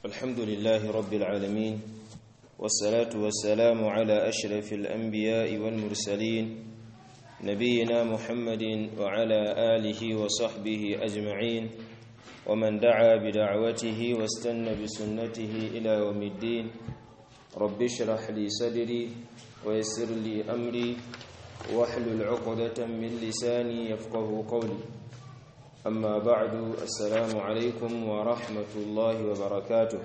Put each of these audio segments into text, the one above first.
الحمد لله رب العالمين والصلاة والسلام على أشرف الأنبياء والمرسلين نبينا محمد وعلى آله وصحبه أجمعين ومن دعا بدعوته واستنى بسنته إلى يوم الدين رب اشرح لي صدري ويسر لي أمري واحلل عقدة من لساني يفقه قولي أما بعد السلام عليكم ورحمة الله وبركاته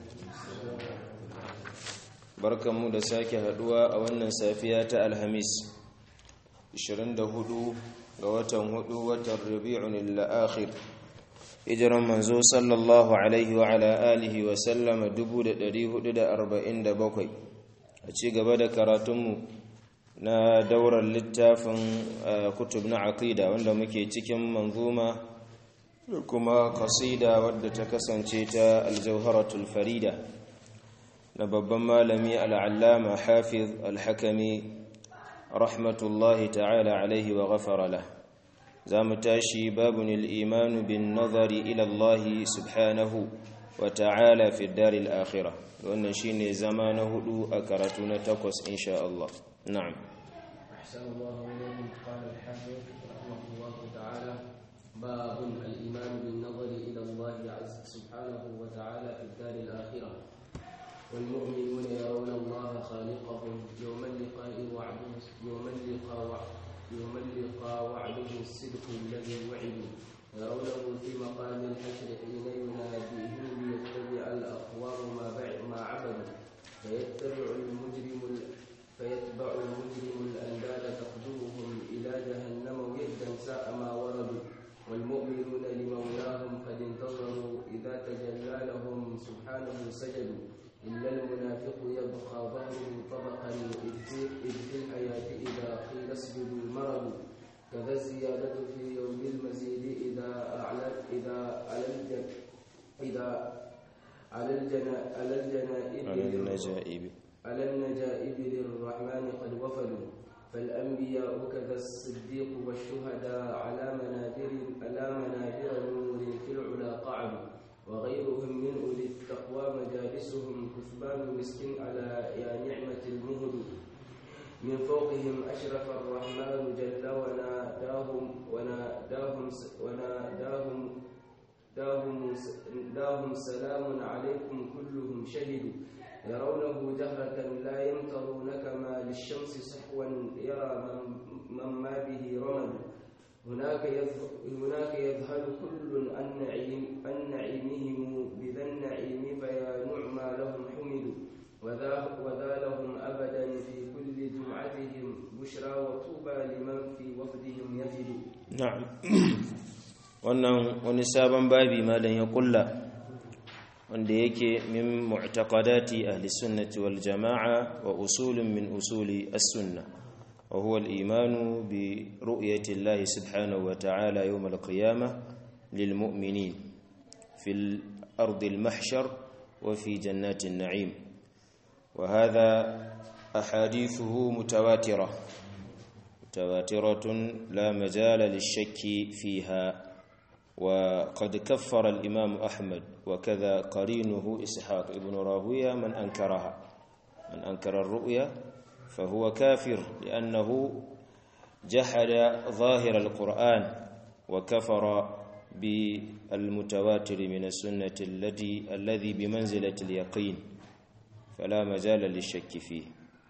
barkanmu da sake haduwa a wannan safiya ta alhamis 24 ga watan 4 watan rabi'un al-akhir hijiran manzo sallallahu alaihi wa ala alihi wa sallama 1447 a ci gaba da karatunmu na daurar littafin kutub na aqida wanda muke cikin manzuma da kuma kasida wadda ta kasance ta aljauharatul farida na babban malami al'allama hafiz alhakami rahmatullahi ta'ala alaihi wa ghafara lah za mu tashi babun al'imanu bin nazari ilallahi subhanahu wa ta'ala fi daril akhirah wannan shine zama na hudu a karatu na takwas insha Allah na'am أحسن الله إليكم قال الحافظ رحمه الله تعالى باب الإيمان بالنظر إلى الله عز سبحانه وتعالى في الدار الآخرة والمؤمنون يرون الله خالقهم يوم اللقاء وعده يوم اللقاء يوم اللقاء وعده الصدق الذي وعدوا يرونه في مقام الحشر حين يناديهم ليتبع الأقوام ما ما عبدوا فيتبع المجرم فيتبع المجرم الأنداد تقدمهم إلى جهنم ويدا ساء ما وردوا والمؤمنون لمولاهم قد انتظروا إذا تجلى لهم سبحانه سجدوا إلا المنافق يبقى ظهره طبقا إذ في الحياة إذا قيل اسجدوا مرض كذا الزيادة في يوم المزيد إذا أعلى إذا على الجن إذا على الجنا على الجنائب على النجائب على النجائب للرحمن قد وفدوا فالأنبياء كذا الصديق والشهداء على منابر على منابر نور في العلا قعدوا وغيرهم من أولي التقوى مجالسهم كثبان مسك على يا نعمة المهد من فوقهم أشرف الرحمن جل وناداهم وناداهم وناداهم داهم, داهم سلام عليكم كلهم شهدوا يرونه جهرة لا يمترون كما للشمس صحوا يرى من, من ما به رمد هناك هناك يذهل كل عن نعيم عن نعيمهم بذا النعيم فيا نعمى لهم حمدوا وذا وذا لهم ابدا في كل جمعتهم بشرى وطوبى لمن في وفدهم يفد na'am wannan wani sabon babi malam ya kulla wanda yake min mu'taqadati ahli sunnati wal jama'a wa usulun min usuli as-sunnah wa huwa al-iman bi ru'yati Allah subhanahu wa ta'ala yawm al-qiyamah lil mu'minin fil ardi al-mahshar wa fi jannati an-na'im wa hadha ahadithuhu mutawatirah mutawatiratun la majala lish-shakki fiha وقد كفر الإمام أحمد وكذا قرينه إسحاق ابن راهوية من أنكرها من أنكر الرؤيا فهو كافر لأنه جحد ظاهر القرآن وكفر بالمتواتر من السنة التي الذي بمنزلة اليقين فلا مجال للشك فيه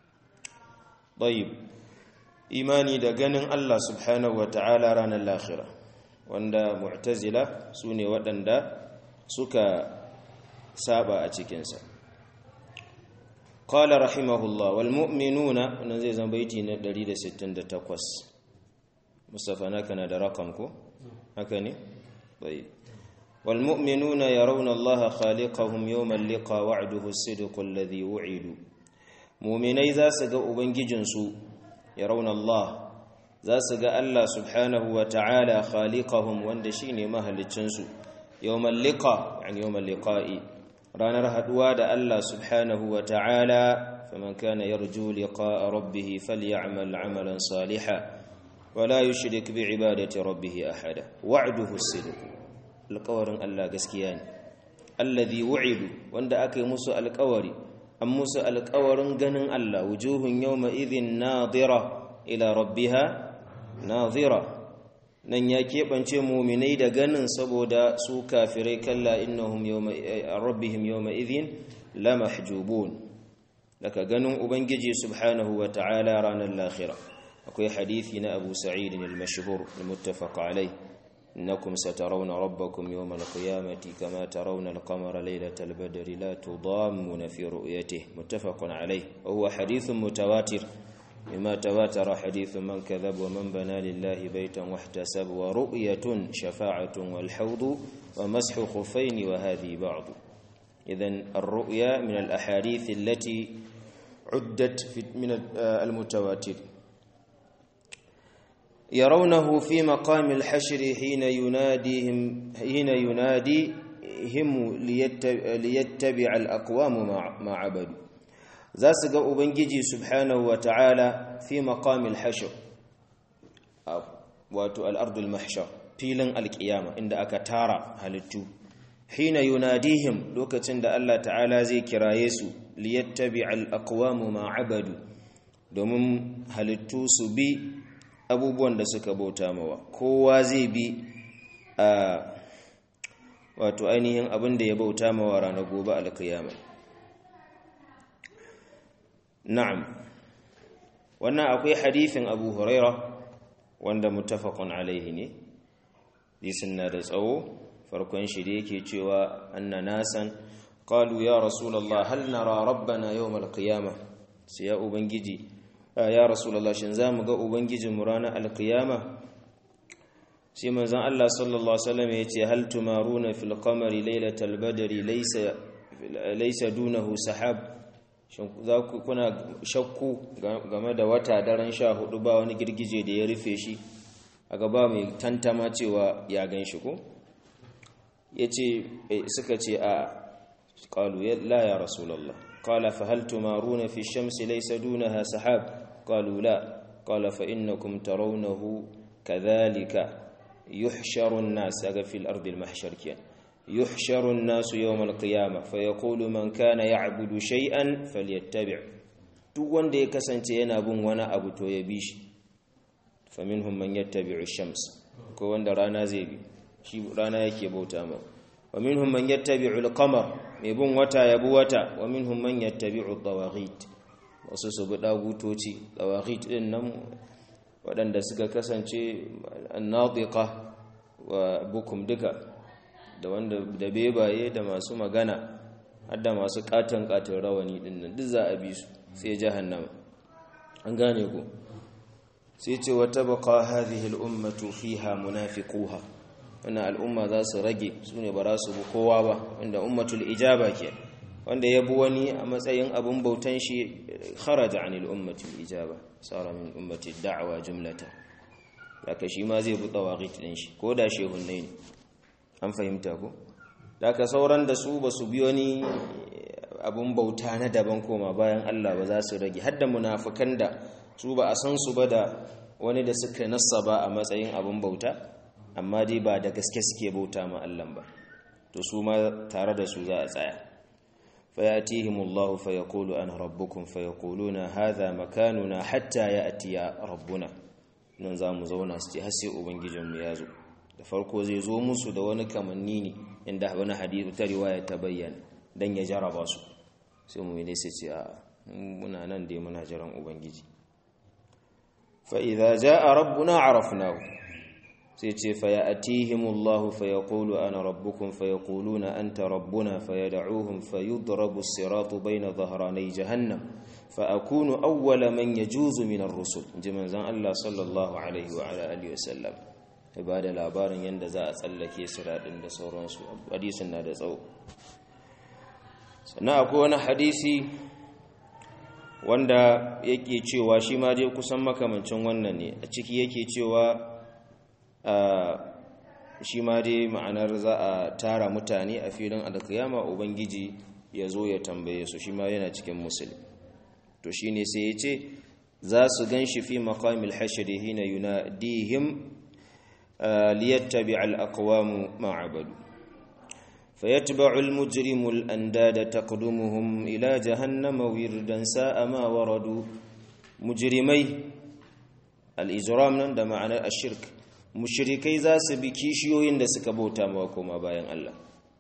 طيب إيماني دقن الله سبحانه وتعالى رانا الآخرة wanda mu'tazila su ne waɗanda suka saba a cikinsa qala rahimahullah wal mu'minuna wannan zai zama baiti na 168 mustafa naka na da rakam ko haka ne bai wal mu'minuna yarawna allaha khaliqahum yawma liqa wa'duhu as-sidqu alladhi wu'idu mu'minai za su ga ubangijinsu yarawna allah za su ga Allah subhanahu wa ta'ala khaliqahum wanda shine mahaliccinsu yawmal liqa yani yawmal liqa'i ranar haduwa da Allah subhanahu wa ta'ala faman kana yarju liqa'a rabbih falyamal 'amalan salihan wala yushrik bi'ibadati rabbih ahada wa'duhu as-sidq alqawrin Allah gaskiya ne alladhi wu'idu wanda aka yi musu alƙawari an musu alƙawarin ganin Allah wujuhun yawma idhin nadira ila rabbiha nadira nan ya keɓance muminai da ganin saboda su kafirai kalla innahum yawma rabbihim yawma idhin la mahjubun daga ganin ubangiji subhanahu wa ta'ala ranar lahira akwai hadithi na abu sa'id al-mashhur al-muttafaq alayh إنكم سترون ربكم يوم القيامة كما ترون القمر ليلة البدر لا تضامون في رؤيته متفق عليه وهو حديث متواتر مما تواتر حديث من كذب ومن بنى لله بيتا واحتسب ورؤية شفاعة والحوض ومسح خفين وهذه بعض إذن الرؤيا من الأحاديث التي عدت من المتواتر يرونه في مقام الحشر حين يناديهم حين يناديهم ليتبع الأقوام ما عبدوا za su ga ubangiji subhanahu wa ta'ala fi maqamil hashr wato al'ardul mahshar filin alƙiyama inda aka tara halittu hina yunadihim lokacin da Allah ta'ala zai kiraye su liyattabi al'aqwamu ma abadu domin halittu su bi abubuwan da suka bauta mawa kowa zai bi a wato ainihin abin da ya bauta mawa ranar gobe alƙiyama na'am wannan akwai hadithin abu huraira wanda muttafaqun alaihi ne disin na da tsawo farkon shi da yake cewa anna nasan qalu ya rasulullah hal nara rabbana yawm alqiyamah sai ya ubangiji ya rasulullah shin zamu ga ubangijin mu ranar alqiyama sai manzon Allah sallallahu alaihi wasallam yace hal tumaruna fil qamari laylatal badri laysa laysa dunahu sahab za ku kuna shakku game da wata daren sha hudu ba wani girgije da ya rufe shi a gaba mai tantama cewa ya gan shi ko ya ce suka ce a ƙalu la ya rasulallah ƙala fa hal tumaruna fi shamsi laysa dunaha sahab qalu la qala fa innakum tarawnahu kadhalika yuhsharu an-nas aga fil ardi al-mahshar kiyan يحشر الناس يوم القيامة فيقول من كان يعبد شيئا فليتبع duk wanda ya kasance yana bin wani abu to ya bi shi faminhum man yattabi'u shams ko wanda rana zai bi shi rana yake bauta ma wa minhum man yattabi'u al-qamar mai bin wata ya bi wata wa minhum man yattabi'u tawaghit wasu su bi dagutoci tawaghit din nan waɗanda suka kasance an-nadiqa wa bukum duka da wanda da bebaye da masu magana har da masu katon katon rawani din nan duk za a bi su sai jahannama an gane ku sai ce wa tabqa hadhihi al-ummatu fiha munafiquha wannan al'umma za su rage su ne ba za su bi kowa ba wanda ummatul ijaba ke wanda ya bi wani a matsayin abun bautan shi kharaja anil ummati ijaba sara min ummati da'wa jumlata haka shi ma zai bi tawaqit din shi ko da shehunnai ne an fahimta ko daga sauran da su ba su biyo ni abun bauta na daban koma bayan Allah ba za su rage hadda munafukan da su ba a san su ba da wani da suka nassa ba a matsayin abun bauta amma dai ba da gaske suke bauta ma Allah ba to su ma tare da su za a tsaya fayatihimullahu fayaqulu ana rabbukum fayaquluna hadha makanuna hatta ya'tiya rabbuna nan za mu zauna su ce har sai ubangijinmu ya zo da farko zai zo musu da wani kamanni ne inda wani hadisi ta riwaya ta bayyana dan ya jaraba su sai mu ne sai ce a muna nan dai muna jiran ubangiji fa idza jaa rabbuna arafnahu sai ce fa ya'tihimullahu fa yaqulu ana rabbukum fa yaquluna anta rabbuna fa yad'uhum fa yudrabu as-siratu bayna dhahranay jahannam fa akunu awwala man yajuzu min ar-rusul inji manzon Allah sallallahu alaihi wa ala alihi wa sallam ba da labarin yadda za a tsallake siraɗin da sauransu hadisin na da tsawo sannan akwai wani hadisi wanda yake cewa shi ma dai kusan makamancin wannan ne a ciki yake cewa shi ma dai ma'anar za a tara mutane a filin alkiyama ubangiji ya zo ya tambaye su shi ma yana cikin musulmi to shi ne sai ya ce za su gan shi fi makamil hashiri hina yunadihim ليتبع الأقوام ما عبدوا فيتبع المجرم الأنداد تقدمهم إلى جهنم وردا ساء ما وردوا مجرمي الإجرام نند معنى الشرك مشركي ذا سبكيشيو يند سكبوتا موكما باين الله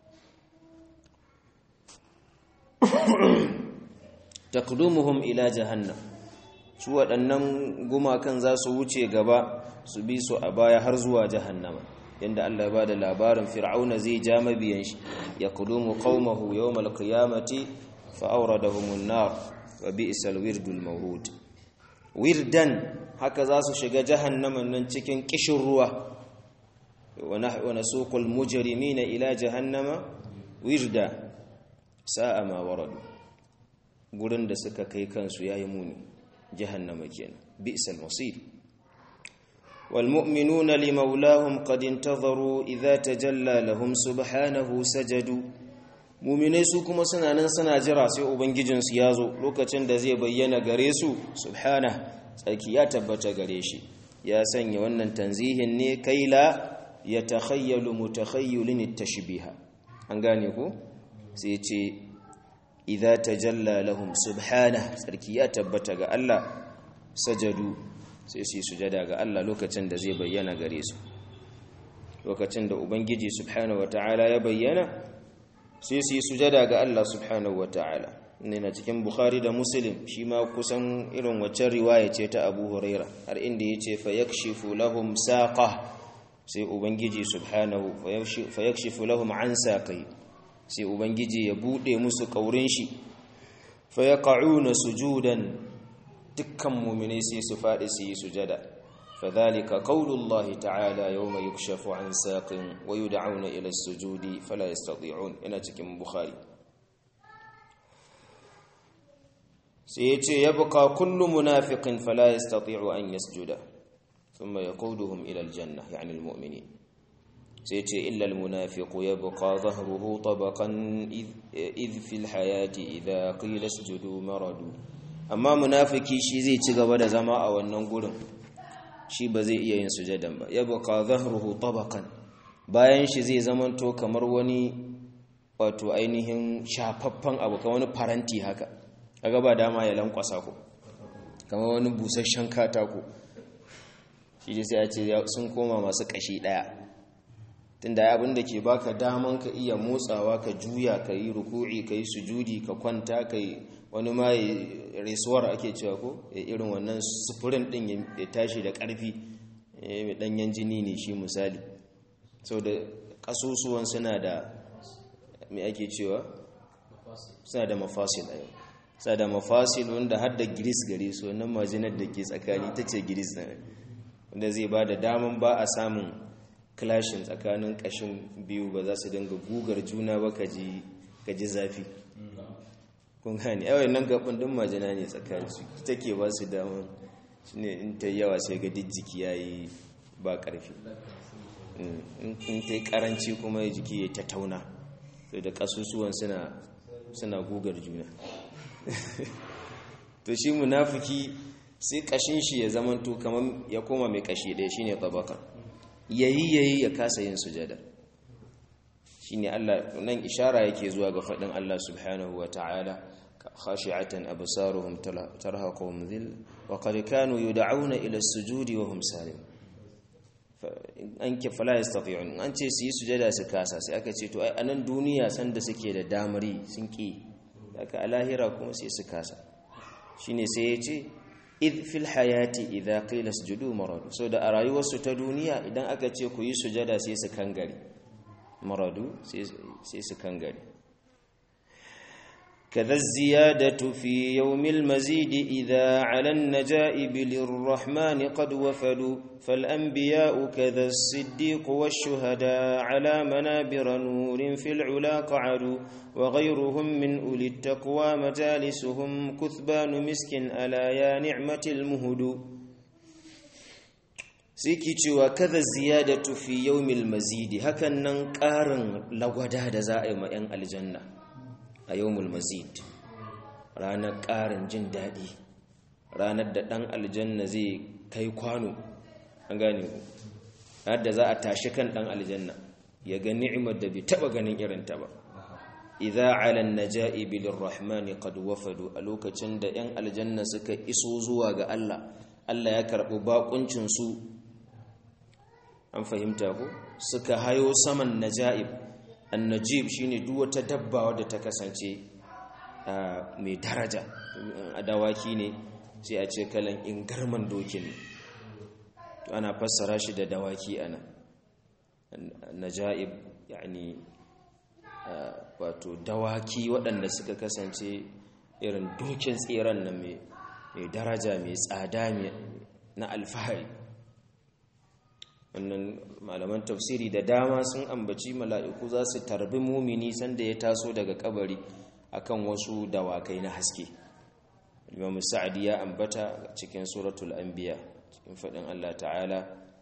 تقدمهم إلى جهنم su waɗannan gumakan za su wuce gaba su bi su a baya har zuwa jahannama yanda Allah ya bada labarin fir'auna zai ja mabiyan shi ya kudumu qaumahu yawmal qiyamati fa awradahumun nar wa bi'sal wirdul mawrud wirdan haka za su shiga jahannaman nan cikin kishin ruwa wa nasuqul mujrimina ila jahannama wirda sa'a ma waradu gurin da suka kai kansu yayi muni jahannama kenan bi'sal masir والمؤمنون لمولاهم قد انتظروا إذا تجلى لهم سبحانه سجدوا muminai su kuma suna nan suna jira sai ubangijinsu ya zo lokacin da zai bayyana gare su subhana tsarki ya tabbata gare shi ya sanya wannan tanzihin ne kaila ya takhayyalu mutakhayyilin tashbiha an gane ku sai ce idza tajalla lahum subhana tsarki ya tabbata ga Allah sajadu sai su yi sujada ga Allah lokacin da zai bayyana gare su lokacin da ubangiji subhanahu wataala ya bayyana sai su yi sujada ga Allah subhanahu wataala ne na cikin bukhari da muslim shi ma kusan irin waccan riwaya ce ta abu huraira har inda ya ce fa yakshifu lahum saqa sai ubangiji subhanahu fa yakshifu lahum an saqai sai ubangiji ya bude musu kaurin shi fa yaqa'una sujudan dukkan muminai sai su faɗi su yi sujada fadhalika qaulullahi ta'ala yawma yukshafu an saqin wa yud'auna ila as-sujudi fala yastati'un ina cikin bukhari sai yace yabqa kullu munafiqin fala yastati'u an yasjuda thumma yaquduhum ila al-janna yani al-mu'minin sai yace illa al-munafiqu yabqa dhahruhu tabaqan idh fi al-hayati idha qila isjudu maradu amma munafiki shi zai ci gaba da zama a wannan gurin shi ba zai iya yin sujadan ba ya baka zahruhu tabaqan bayan shi zai zamanto kamar wani wato ainihin shafaffan abu kamar wani faranti haka kaga ba dama ya lankwasa ku kamar wani busasshen katako shi dai sai ya ce sun koma masu kashi daya tunda abin da ke baka daman ka iya motsawa ka juya ka yi ruku'i ka yi sujudi ka kwanta ka yi wani ma resuwar ake cewa ko irin wannan sufurin din ya tashi da ƙarfi mai ɗanyen jini ne shi misali sau da ƙasusuwan suna da mai ake cewa suna da mafasil a yau suna da mafasil wanda har da giris gare su wannan majinar da ke tsakani ta ce giris na wanda zai ba da daman ba a samun clashin tsakanin ƙashin biyu ba za su dinga gugar juna ba ka ji zafi kun gani yawon nan gaban din majina ne tsakaninsu take ba su damar shi ne in ta yawa sai ga jiki ya yi ba ƙarfi in ta yi ƙaranci kuma jiki ya ta tauna sai da ƙasusuwan suna gugar juna to shi munafiki sai ƙashin shi ya zamanto kamar ya koma mai ƙashi ɗaya shi ne tabaka yayi yayi ya kasa yin sujada shine Allah nan ishara yake zuwa ga fadin Allah subhanahu wa ta'ala khashi'atan absaruhum tarhaquhum dhil wa qad kanu yud'auna ila as-sujudi wa hum salim an ke fala yastati'un an ce su yi sujada su kasa sai aka ce to ai anan duniya sanda suke da damari sun ki haka a lahira kuma sai su kasa shine sai ya ce id fil hayati idha qila isjudu maradu so da a rayuwarsu ta duniya idan aka ce ku yi sujada sai su kangare maradu sai su kangare كذا الزيادة في يوم المزيد إذا على النجائب للرحمن قد وفدوا فالأنبياء كذا الصديق والشهداء على منابر نور في العلا قعدوا وغيرهم من أولي التقوى مجالسهم كثبان مسك ألا يا نعمة المهد siki cewa kaza ziyadatu fi yawmil mazidi hakan nan ƙarin lagwada da za a yi ma 'yan aljanna a yawmul mazid ranar ƙarin jin daɗi ranar da ɗan aljanna zai kai kwano an gane ku da za a tashi kan ɗan aljanna ya ga ni'imar da bai taba ganin irin ta ba idza ala an-najaibi lirrahmani qad wafadu a lokacin da yan aljanna suka iso zuwa ga Allah Allah ya karbi bakuncin su an fahimta ko suka hayo saman najaib an-najib shine duk wata dabba wadda ta kasance mai daraja a dawaki ne sai a ce kalan ingarman dokin to ana fassara shi da dawaki ana najaib yani wato dawaki waɗanda suka kasance irin dokin tseren nan mai daraja mai tsada na alfahari wannan malaman tafsiri da dama sun ambaci mala'iku za su tarbi mumini sanda ya taso daga kabari akan wasu dawakai na haske imam sa'adi ya ambata cikin suratul anbiya cikin fadin Allah ta'ala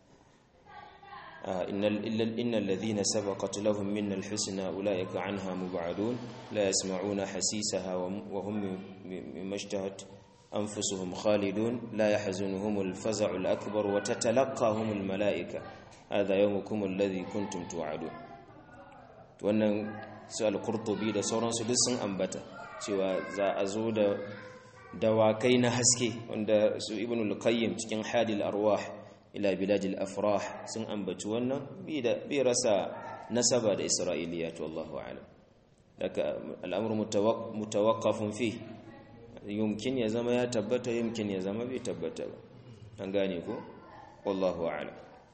innal innal ladhina sabaqat lahum minna alhusna ulaika anha mub'adun la yasma'una hasisaha wa hum mimashtahat anfusuhum khalidun la yahzunuhum alfaza'u alakbar wa tatalaqahum almalaika hadha yawmukum alladhi kuntum tu'adun wannan su al-qurtubi da sauransu duk sun ambata cewa za a zo da dawakai na haske wanda su ibn al-qayyim cikin hadil arwah ila biladil afrah sun ambaci wannan bi rasa nasaba da isra'iliyat wallahu a'lam daga al'amru mutawaqqafun fi yumkin ya zama ya tabbata yumkin ya zama bai tabbata ba an gane ko wallahu a'lam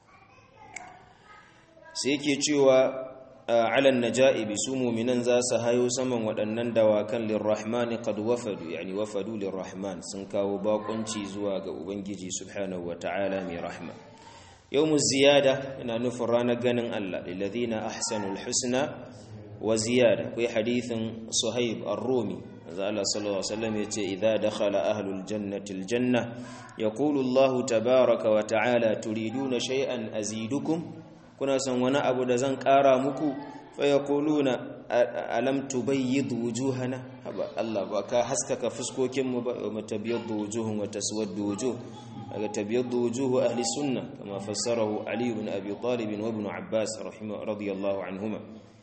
sai yake cewa على النجائب سموا من ذا سهايو سمن waɗannan dawakan lirrahman qad wafadu yani wafadu lirrahman sun kawo bakunci zuwa ga ubangiji subhanahu wataala mai rahma yawmuz ziyada ina nufin ranar ganin Allah lilladhina ahsanul husna wa ziyada kai hadithin suhaib ar-rumi Allah sallallahu alaihi wasallam yace idza dakhala ahlul jannati aljanna yaqulu Allah tabaaraka wa ta'ala turiduna shay'an azidukum kuna son wani abu da zan ƙara muku faya kuluna alam tubayyid wujuhana haba Allah ba ka haskaka fuskokinmu ba wa tabyaddu wujuhun wa taswaddu wujuh daga tabyaddu wujuhu ahli sunna kama fassarahu Ali ibn Abi Talib wa ibn Abbas rahimahu radiyallahu anhuma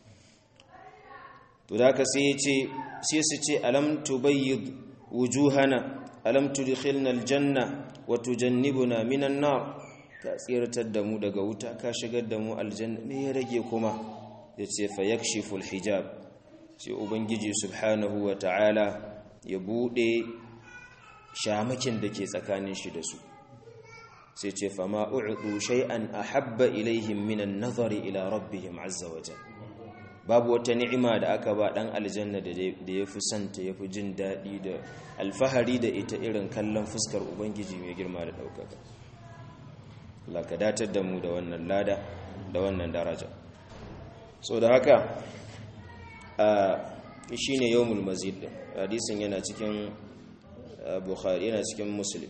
to da ka sai ce sai su ce alam tubayyid wujuhana alam tudkhilna aljanna wa tujannibuna minan nar ka tsiratar da mu daga wuta ka shigar da mu aljanna me ya rage kuma ya ce fa yakshifu alhijab sai ubangiji subhanahu wa ta'ala ya bude shamakin da ke tsakanin shi da su sai ce fa ma u'du shay'an ahabba ilaihim min an-nazari ila rabbihim azza wa jalla babu wata ni'ima da aka ba dan aljanna da ya fi santa ya fi jin daɗi da alfahari da ita irin kallon fuskar ubangiji mai girma da ɗaukaka Allah ka datar da mu da wannan lada da wannan daraja so da haka a shine yawmul mazid din hadisin yana cikin bukhari yana cikin muslim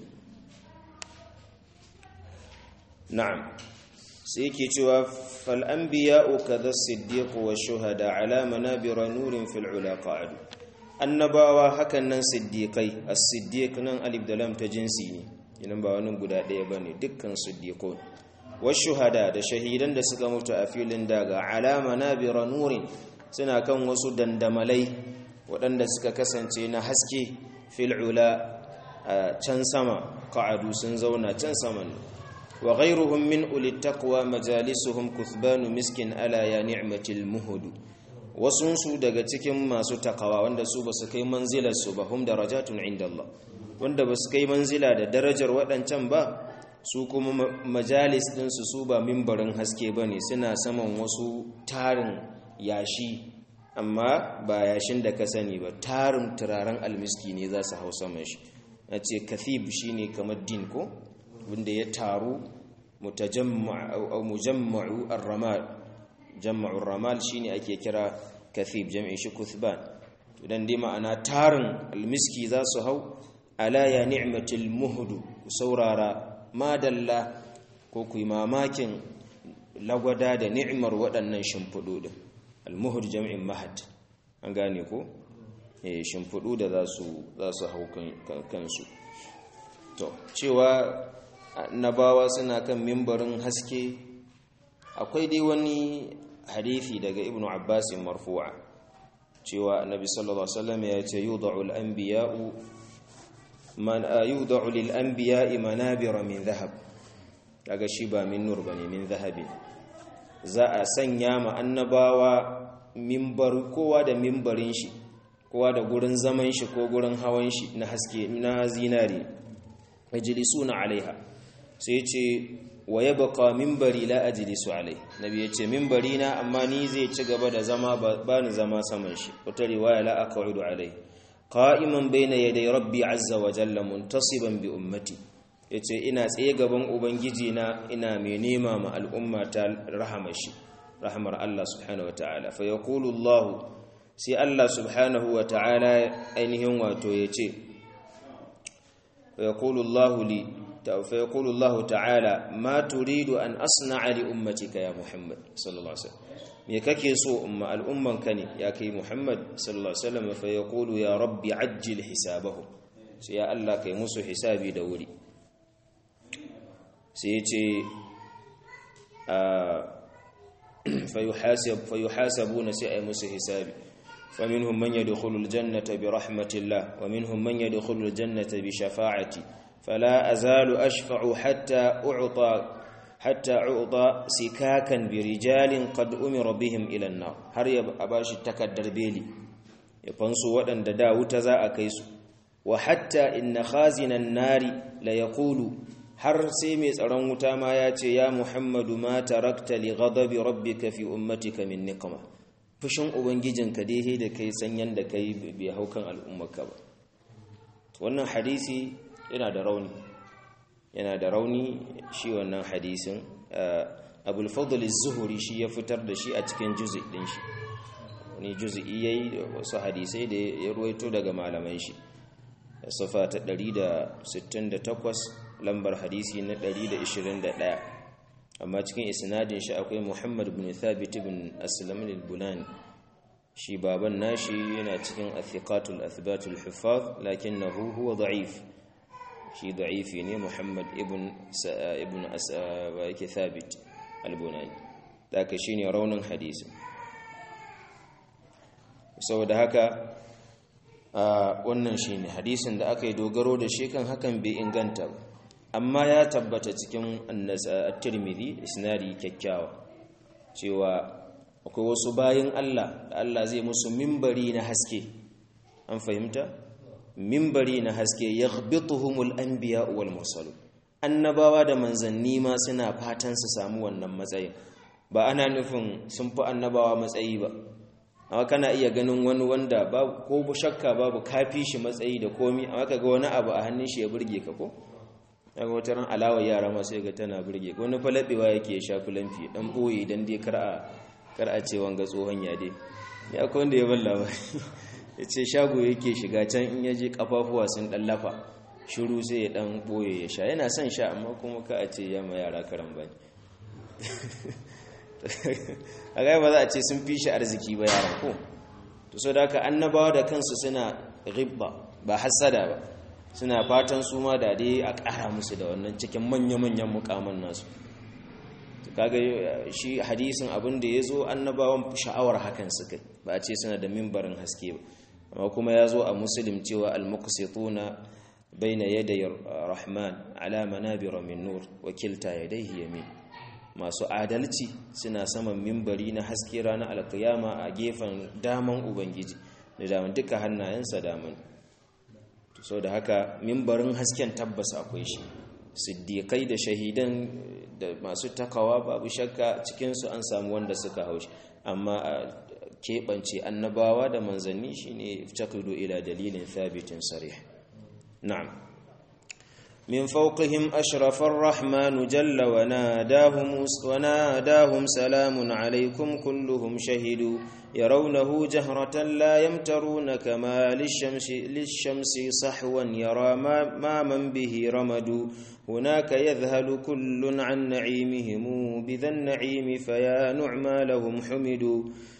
na'am sai yake cewa fal anbiya'u kadha siddiq wa shuhada ala manabir nurin fil ula qa'adu annabawa hakan nan siddiqai as-siddiq nan alif da lam ta jinsi ne idan ba wani guda ɗaya ba ne dukkan siddiqun wasu hada da shahidan da suka mutu a filin daga alama na bira nurin suna kan wasu dandamalai waɗanda suka kasance na haske fil'ula a can sama ka'adu sun zauna can saman wa ghairuhum min ulit taqwa majalisuhum kuthbanu miskin ala ya ni'matil muhudu wasunsu daga cikin masu takawa wanda su ba su kai manzilar su ba hum darajatun inda Allah wanda ba su kai manzila da darajar waɗancan ba su kuma majalis ɗinsu su ba mimbarin haske ba ne suna saman wasu tarin yashi amma ba yashin da ka sani ba tarin turaren almiski ne za su hau saman shi na ce kathib shi ne kamar din ko wanda ya taru mujamma'u ar-ramal jamma'u ramal shi ne ake kira kathib jam'in shi kuthban idan dai ma'ana tarin almiski za su hau ala ya ni'matil muhdu saurara madalla ko ku yi mamakin lagwada da ni'imar waɗannan shimfiɗu ɗin almuhud jam'in mahad an gane ko eh shimfiɗu da za su hau kansu to cewa nabawa suna kan mimbarin haske akwai dai wani hadithi daga ibnu abbas marfu'a cewa annabi sallallahu alaihi wasallam ya ce yud'u al-anbiya'u man yud'u lil anbiya'i manabira min dhahab kaga shi ba min nur bane min dhahabin za a sanya ma annabawa mimbar kowa da mimbarin shi kowa da gurin zaman shi ko gurin hawan shi na haske na zinari majlisuna alaiha sai ce wa yabqa minbari la ajlisu alai nabi yace minbari na amma ni zai ci gaba da zama ba ni zama saman shi wata riwaya la aq'udu alai qa'iman bayna yaday rabbi azza wa jalla muntasiban bi ummati yace ina tsaye gaban ubangiji na ina mai nema ma al'umma ta rahama shi rahmar Allah subhanahu wa ta'ala fa yaqulu Allah sai Allah subhanahu wa ta'ala ainihin wato yace fa yaqulu Allah li فيقول الله تعالى ما تريد أن أصنع لأمتك يا محمد صلى الله عليه وسلم me kake so umma al'umman ka ne ya kai Muhammad sallallahu alaihi wasallam fa yaqulu ya rabbi ajjil hisabahum sai ya Allah kai musu hisabi da wuri sai yace fa yuhasab fa yuhasabuna sai ay musu hisabi فمنهم من يدخل الجنة برحمة الله ومنهم من يدخل الجنة بشفاعتي فلا أزال أشفع حتى أعطى حتى أعطى سكاكا برجال قد أمر بهم إلى النار هر أباش تكدر بيلي يفنسوا ودن دا وتزا أكيسو وحتى إن خازن النار ليقول har sai mai tsaron wuta ma ya ce ya muhammadu ma tarakta li ghadabi rabbika fi ummatika min niqma fushin ubangijinka dai da kai sanyan da kai bai haukan al'ummarka ba wannan hadisi yana da rauni yana da rauni shi wannan hadisin abul fadl az-zuhri shi ya fitar da shi a cikin juz'i din shi wani juz'i yayi da wasu hadisai da ya ruwaito daga malaman shi safa ta 168 lambar hadisi na 121 amma cikin isnadin shi akwai Muhammad ibn Thabit ibn Aslam al-Bunani shi baban nashi yana cikin athiqatul athbatul huffaz lakinnahu huwa da'if shi da'ifi ne Muhammad ibn ibn yake Thabit al-Bunani daga shine raunin hadisi saboda haka wannan shine hadisin da aka yi dogaro da shi kan hakan bai inganta ba amma ya tabbata cikin at-Tirmidhi isnadi kyakkyawa cewa akwai wasu bayin Allah da Allah zai musu mimbari na haske an fahimta mimbari na haske yaghbituhumul anbiya wal mursalun annabawa da manzanni ma suna fatan su samu wannan matsayin ba ana nufin sun fi annabawa matsayi ba amma kana iya ganin wani wanda babu ko shakka babu kafi shi matsayi da komi amma kaga wani abu a hannun shi ya burge ka ko daga wata ran alawar yara ma sai ga tana burge wani falabewa yake shafi lamfi dan boye dan dai kar a kar a ce wanga tsohon ya dai ya akwai wanda ya balla ba ya ce shago yake shiga can in yaje kafafuwa sun dan lafa shiru sai ya dan boye ya sha yana son sha amma kuma ka a ce ya ma yara karan bane a ga ba za a ce sun fi shi arziki ba yaran ko to so da haka annabawa da kansu suna ghibba ba hasada ba suna fatan su ma da dai a ƙara musu da wannan cikin manya-manyan mukaman nasu kaga shi hadisin abin da ya zo annabawan sha'awar hakan suka ba a ce suna da mimbarin haske ba amma kuma ya zo a musulun cewa al-muqsituna baina yaday rahman ala manabira min nur wakilta yadayhi yamin masu adalci suna saman mimbari na haske ranar alkiyama a gefen daman ubangiji da daman duka hannayensa daman so da haka mimbarin hasken tabbas akwai shi siddiƙai da shahidan da masu takawa babu shakka cikinsu an samu wanda suka haushi amma a keɓance annabawa da manzanni shine taqidu ila dalilin thabitin sarih na'am من فوقهم أشرف الرحمن جل وناداهم, وناداهم سلام عليكم كلهم شهدوا يرونه جهرة لا يمترون كما للشمس, للشمس صحوا يرى ما, ما من به رمد هناك يذهل كل عن نعيمهم بذا النعيم فيا نعما لهم حمدوا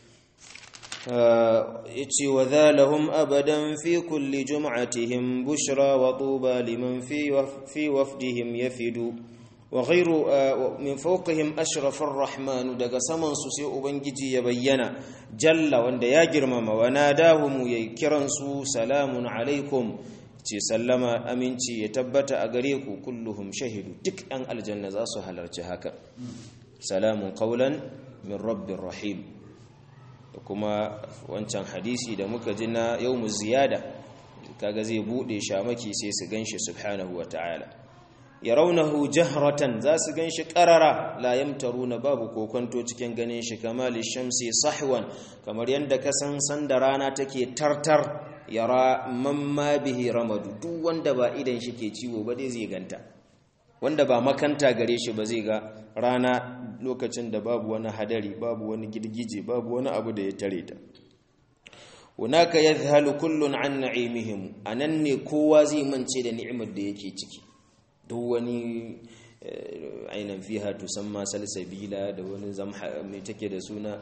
يتي وذا لهم أبدا في كل جمعتهم بشرى وطوبى لمن في في وفدهم يفد wa ghairu min fawqihim ashrafar rahman daga saman su sai ubangiji ya bayyana jalla wanda ya girmama wa nadahum yayi kiran su salamun alaikum ce sallama aminci ya tabbata a gare ku kulluhum shahidu duk an aljanna za su halarci haka salamun qawlan min rabbir rahim da kuma wancan hadisi da muka ji na yawmu ziyada kaga zai bude shamaki sai su ganshi subhanahu wataala yarawnahu jahratan za su ganshi qarara la yamtaruna babu kokonto cikin ganin shi kamali shamsi sahwan kamar yanda ka san sanda rana take tartar yara mamma bihi ramadu duk wanda ba idan shi ke ciwo ba dai zai ganta wanda ba makanta gare shi ba zai ga rana lokacin da babu wani hadari babu wani girgije babu wani abu da ya tare ta hunaka yadhhalu kullun an na'imihim anan ne kowa zai mance da ni'imar da yake ciki duk wani ainan fiha tusamma salsabila da wani zamha mai take da suna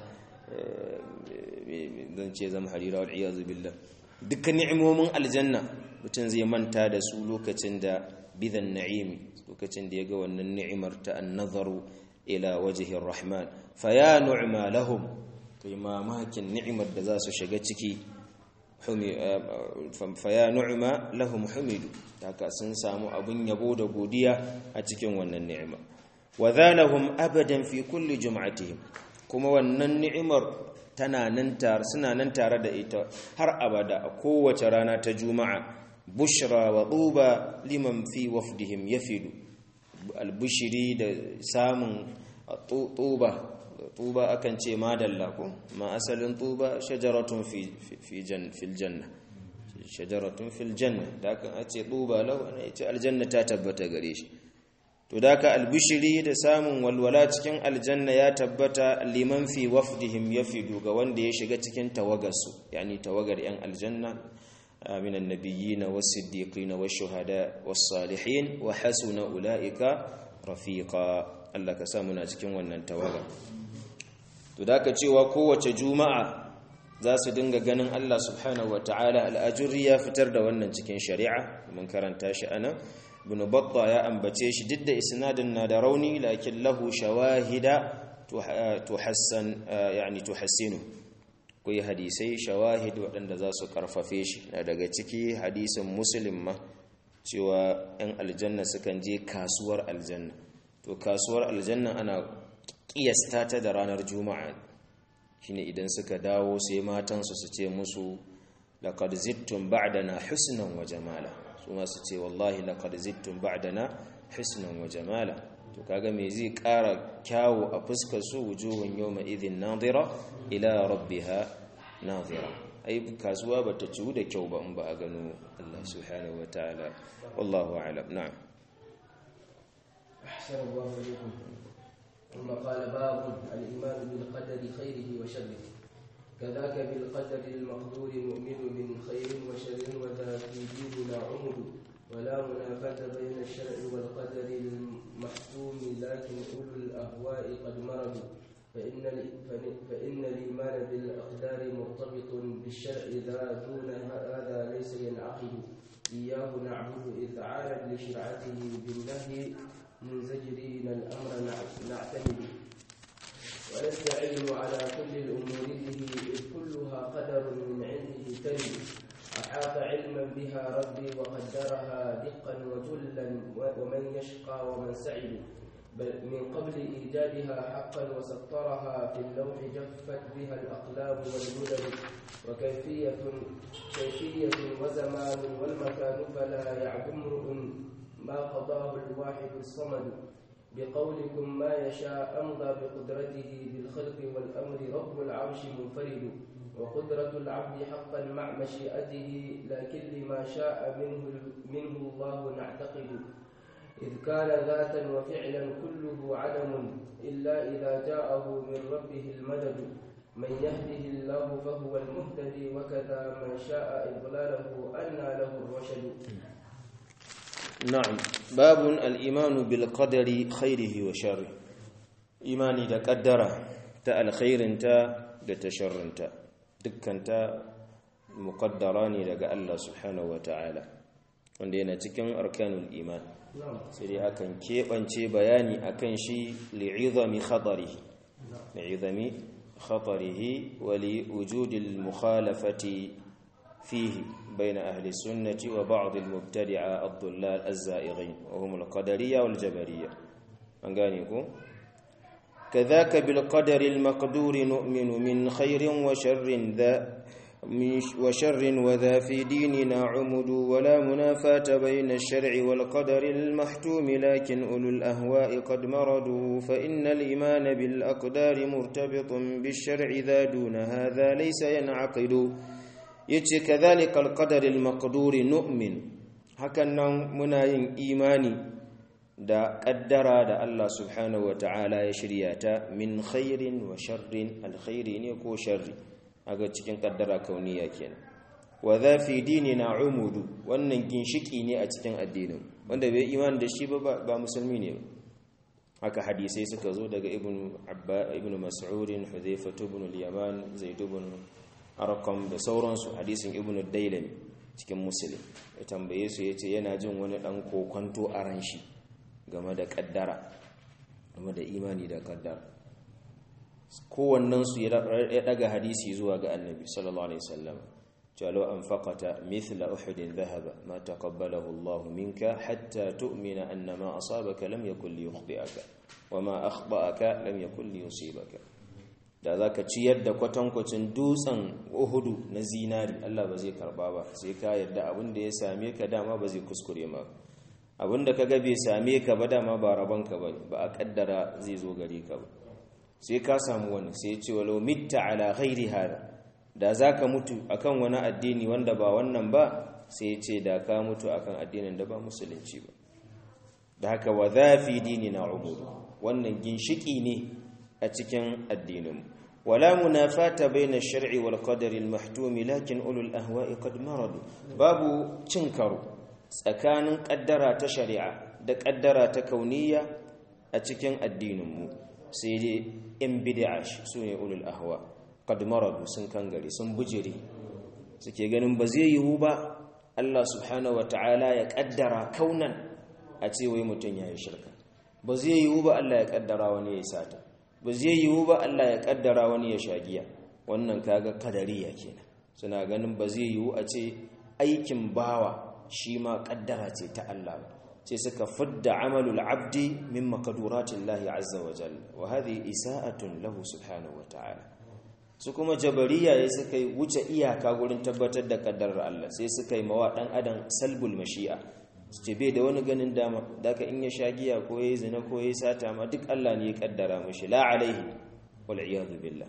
zan ce zamharira wal iyazu billah dukkan ni'imomin aljanna mutum zai manta da su lokacin da bidan na'imi lokacin da ya ga wannan ni'imar ta annazaru ila wajhi rahman fa ya nu'ma lahum kai mamakin ni'imar da za su shiga ciki fa ya nu'ma lahum humidu haka sun samu abun yabo da godiya a cikin wannan ni'ima wa dhanahum abadan fi kulli jum'atihim kuma wannan ni'imar tana nan tare suna nan tare da ita har abada a kowace rana ta juma'a bushra wa tuba liman fi wafdihim yafidu albushiri da samun tuba tuba akan ce madalla ko ma asalin tuba shajaratun fi fi fil janna shajaratun fil janna da kan ce tuba lau ana ce aljanna ta tabbata gare shi to da ka albishiri da samun walwala cikin aljanna ya tabbata liman fi wafdihim yafidu ga wanda ya shiga cikin tawagarsu yani tawagar yan aljanna من النبيين والصديقين والشهداء والصالحين وحسن أولئك رفيقا Allah ka sa muna cikin wannan tawaga to da ka cewa kowace juma'a za su dinga ganin Allah subhanahu wataala al'ajuri ya fitar da wannan cikin shari'a mun karanta shi anan ibn batta ya ambace shi duk da isnadin na da rauni lakin lahu shawahida tuhassan yani tuhassinu akwai hadisai shawahid waɗanda za su karfafe shi na daga ciki hadisin muslim ma cewa 'yan aljanna sukan je kasuwar aljanna to kasuwar aljanna ana ƙiyasta ta da ranar juma'a shine idan suka dawo sai matansu su ce musu laqad zittum ba'dana husnan wa jamala su ma su ce wallahi laqad zittum ba'dana husnan wa jamala to kaga me zai ƙara kyawu a fuskar su wujuhun yawma idhin nadira ila rabbiha nadira ai kasuwa bata ciwu da kyau ba in ba a gano Allah subhanahu wataala wallahu a'lam na'am أحسن الله إليكم ثم قال باب الإيمان بالقدر خيره وشره كذاك بالقدر المقدور مؤمن من خير وشر وذا في ديننا عمد ولا منافاة بين الشرع والقدر المحكوم لكن أولو الأهواء قد مرضوا فإن فإن الإيمان بالأقدار مرتبط بالشرع ذا دون هذا ليس ينعقد إياه نعبد إذ عارض لشرعته بالنهي منزجرين الأمر نعتمد ونستعين على كل الأمور به إذ كلها قدر من عنده ترد أحاط علما بها ربي وقدرها دقا وجلا ومن يشقى ومن سعد بل من قبل إيجادها حقا وسطرها في اللوح جفت بها الأقلام والمدد وكيفية كيفية وزمان والمكان فلا يعد امرؤ ما قضاه الواحد الصمد بقولكم ما يشاء أمضى بقدرته بالخلق والأمر رب العرش منفرد وقدرة العبد حقا مع مشيئته لكن لما شاء منه, منه الله نعتقد إذ كان ذاتا وفعلا كله عدم إلا إذا جاءه من ربه المدد من يهده الله فهو المهتدي وكذا من شاء إضلاله أنى له الرشد نعم باب الإيمان بالقدر خيره وشره إيماني da kaddara ta alkhairinta da ta sharrinta dukkanta muqaddara ne daga Allah subhanahu wataala wanda yana cikin arkanul iman sai dai akan keɓance bayani akan shi li'izami khatarihi li'izami khatarihi wa li wujudil mukhalafati fihi بين أهل السنة وبعض المبتدعة الضلال الزائغين وهم القدرية والجبرية أنقانيكم كذاك بالقدر المقدور نؤمن من خير وشر ذا وشر وذا في ديننا عمد ولا منافاة بين الشرع والقدر المحتوم لكن أولو الأهواء قد مردوا فإن الإيمان بالأقدار مرتبط بالشرع ذا دون هذا ليس ينعقد yace kadhalikal qadaril maqduri nu'min hakan nan muna yin imani da kaddara da Allah subhanahu wataala ya shirya ta min khairin wa sharrin alkhairi ne ko sharri aga cikin kaddara kauniya kenan wa za fi dinina umudu wannan ginshiki ne a cikin addinin wanda bai imani da shi ba ba musulmi ne haka hadisai suka zo daga ibn abba ibn mas'ud hudhayfa ibn al-yaman zaid ibn arkam da sauransu hadisin ibn dailami cikin musulun ya tambaye su ya ce yana jin wani ɗan kokwanto a ran shi game da ƙaddara game da imani da ƙaddara kowannensu ya ɗaga hadisi zuwa ga annabi sallallahu alaihi wasallam jalo an faƙata mithla uhudin zahaba ma taqabbalahu Allah minka hatta tu'mina anna ma asabaka lam yakul liyukhti'aka wa ma akhba'aka lam yakul liyusibaka da za ka ciyar da kwatankwacin dutsen uhudu na zinari Allah ba zai karba ba sai ka yadda abin da ya same ka dama ba zai kuskure ma abin da ka ga bai same ka ba dama ba rabanka ba ba a kaddara zai zo gare ka ba sai ka samu wani sai ce walau mitta ala ghairi hada da za ka mutu akan wani addini wanda ba wannan ba sai ce da ka mutu akan addinin da ba musulunci ba da haka wa zafi dini na umuru wannan ginshiki ne a cikin addininmu wala munafata baina shar'i wal qadari al mahtum lakin ulul ahwa'i qad maradu babu cin karo tsakanin kaddara ta shari'a da kaddara ta kauniya a cikin addininmu sai dai in bid'a su ne ulul ahwa qad maradu sun kangare sun bujire suke ganin ba zai yiwu ba Allah subhanahu wataala ya kaddara kaunan a ce wai mutun yayi shirka ba zai yiwu ba Allah ya kaddara wani ya sata ba zai yiwu ba Allah ya kaddara wani ya shagiya wannan kaga kadariya kenan suna ganin ba zai yiwu a ce aikin bawa shi ma kaddara ce ta Allah ba sai suka fidda amalul abdi min makaduratillahi azza wa jalla wa hadhihi isa'atun lahu subhanahu wa ta'ala su kuma jabariya ya suka yi wuce iyaka gurin tabbatar da kaddarar Allah sai suka yi mawa dan adam salbul mashi'a su ce bai da wani ganin dama daga in ya sha giya ko ya yi zina ko ya yi sata ma duk Allah ne ya kaddara mashi la alaihi wal iyadu billah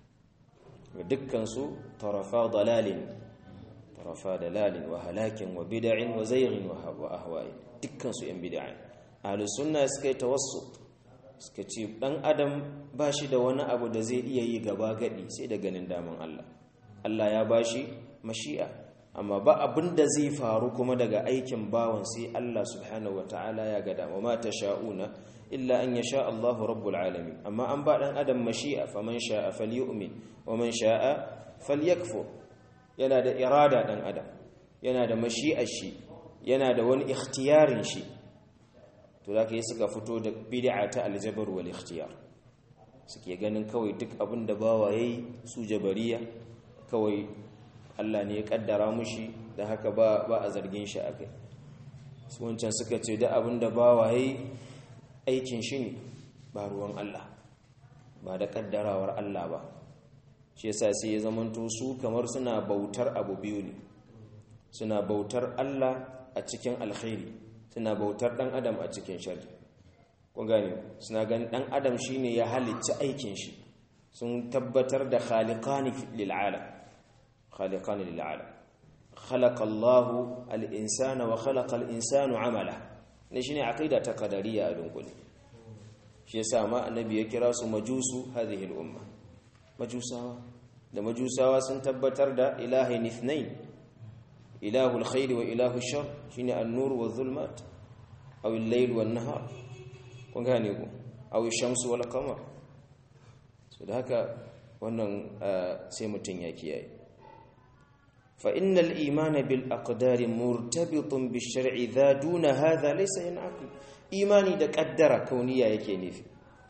wa dukkan su tarafa dalalin tarafa dalalin wa halakin wa bid'in wa zayrin wa ahwa'i dukkan su yan bid'a ahlus sunna suka yi tawassut suka ce dan adam ba shi da wani abu da zai iya yi gaba gadi sai da ganin daman Allah Allah ya bashi mashi'a amma ba abin da zai faru kuma daga aikin bawan sai Allah subhanahu ta'ala ya gada wa ma sha'una illa an yasha Allahu rabbul alamin amma an ba dan adam mashi'a faman sha'a falyu'min wa man sha'a falyakfur yana da irada dan adam yana da mashi'ar shi yana da wani ikhtiyarin shi to zaka yi suka fito da bid'a ta aljabar wal ikhtiyar suke ganin kawai duk abin da bawa yayi su jabariya kawai Allah ne ya kaddara mushi da haka ba ba a zargin shi akai su wancan suka ce da abinda ba waye aikin shi ne ba ruwan Allah ba da kaddarawar Allah ba shi yasa sai ya zamanto su kamar suna bautar abu biyu ne suna bautar Allah a cikin alkhairi suna bautar dan adam a cikin sharri kun gane suna ganin dan adam shine ya halicci aikin shi sun tabbatar da khaliqani lil alam خالقان للعالم خلق الله الإنسان وخلق الإنسان عمله نشني عقيدة قدرية أدنقل shi yasa ma annabi ya kira su majusu hadhihi al-umma majusawa da majusawa sun tabbatar da ilahin ithnain ilahu al-khair wa ilahu shar shine an-nur wa dhulmat aw al-layl wa an-nahar kun gane ku aw ash-shamsu wal qamar so da haka wannan sai mutun ya kiyaye فإن الإيمان بالأقدار مرتبط بالشرع ذا دون هذا ليس ينعقد إيماني da ƙaddara kauniya yake nufi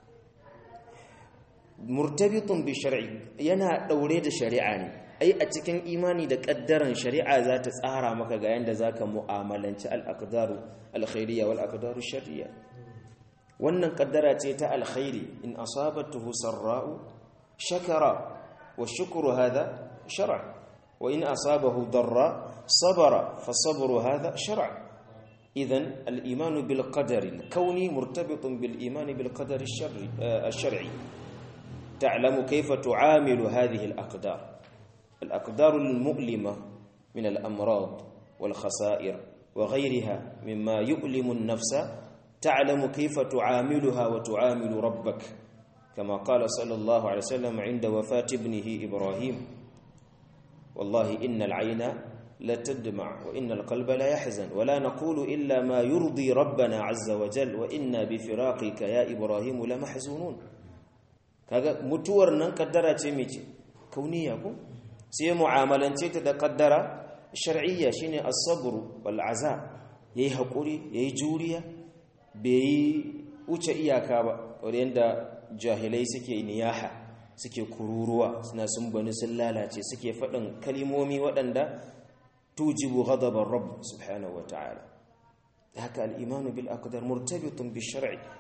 murtabitun bi shar'i yana daure da shari'a ne ai a cikin imani da kaddaran shari'a za ta tsara maka ga yanda zaka mu'amalanci al-aqdaru al-khairiyya wal aqdaru shar'iyya wannan kaddara ce ta alkhairi in asabatuhu sarra'u shakara wa shukru hadha shar'a wa in asabahu darra sabara fa sabru hadha shar'a idan al-iman bil qadari al-kawni murtabitun bil iman bil qadari al-shar'i تعلم كيف تعامل هذه الأقدار الأقدار المؤلمة من الأمراض والخسائر وغيرها مما يؤلم النفس تعلم كيف تعاملها وتعامل ربك كما قال صلى الله عليه وسلم عند وفاة ابنه إبراهيم والله إن العين لتدمع وإن القلب لا يحزن ولا نقول إلا ما يرضي ربنا عز وجل وإنا بفراقك يا إبراهيم لمحزونون kaga mutuwar nan kaddara ce mece kauniya ko sai mu'amalance ta da kaddara shar'iyya shine as-sabr wal azab yayi hakuri yayi juriya bai wuce iyaka ba wanda jahilai suke niyaha suke kururuwa suna sun bani sun lalace suke faɗin kalimomi waɗanda tujibu ghadabar rabb subhanahu wata'ala haka al-imanu bil aqdar murtabitun bi shar'i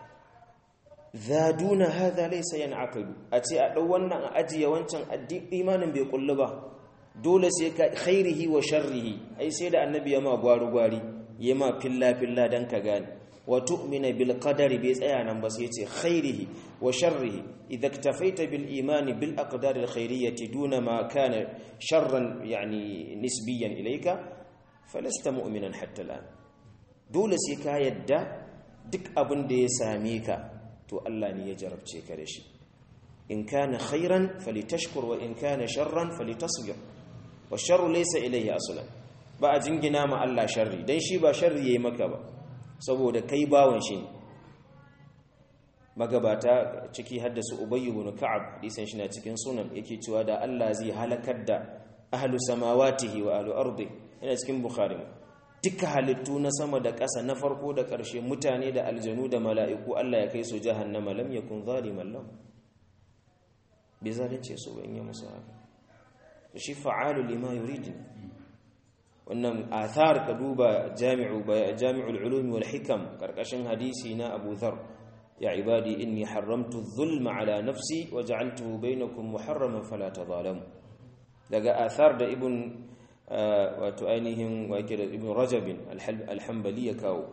zaduna hadha laysa yan'aqid a ce a dau wannan a ajiye wancan imanin bai kullu ba dole sai ka khairihi wa sharrihi ai sai da annabi ya ma gwaru gwari ya ma filla filla dan ka gane wa tu'mina bil qadari bai tsaya nan ba sai ce khairihi wa sharrihi idza iktafaita bil imani bil aqdar al khairiyyati duna ma kana sharran yani nisbiyan ilayka falasta mu'minan hatta al'an dole sai ka yadda duk abin da ya same ka to Allah ne ya jarabce ka da shi in kana khairan falitashkur wa in kana sharran falitasbir wa sharru laysa ilayhi aslan ba a jingina ma Allah sharri dan shi ba sharri yayi maka ba saboda kai bawon shi ne magabata ciki haddasu ubayy ibn ka'ab hadisin shi na cikin sunan yake cewa da Allah zai halakar da ahlu samawatihi wa ahlu ardi yana cikin bukhari duka halittu na sama da ƙasa na farko da ƙarshe mutane da aljanu da mala'iku Allah ya kai su jahannama lam yakun zaliman lam bai zalunce su ba in yi musu haka shi fa'alu lima yurid wannan athar ka duba jami'u jami'ul ulumi wal hikam karkashin hadisi na Abu Dharr ya ibadi inni haramtu dhulma ala nafsi wa ja'altuhu bainakum muharraman fala tadhalamu daga athar da ibn wato ainihin wake da ibn rajabin alhambali ya kawo